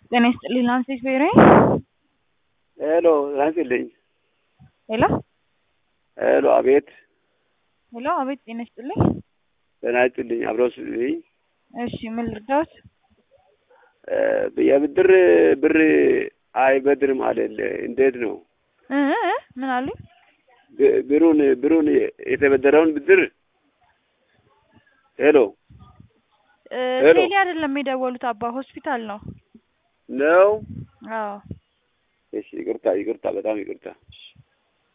ጤና ይስጥልኝ ላንሴት ብሔራዊ ሄሎ ላንስልኝ። ሄሎ ሄሎ አቤት። ሄሎ አቤት ጤና ይስጥልኝ። ጤና ይስጥልኝ። አብረው ስልኝ እሺ ምን ልርዳዎት? የብድር ብር አይበድርም አለል እንዴት ነው? እ እ ምን አሉኝ? ብ- ብሩን ብሩን የተበደረውን ብድር ሄሎ እ ሄሎ። ቴሌ አይደለም የደወሉት አባ ሆስፒታል ነው። ነው። አዎ እሺ ይቅርታ ይቅርታ፣ በጣም ይቅርታ።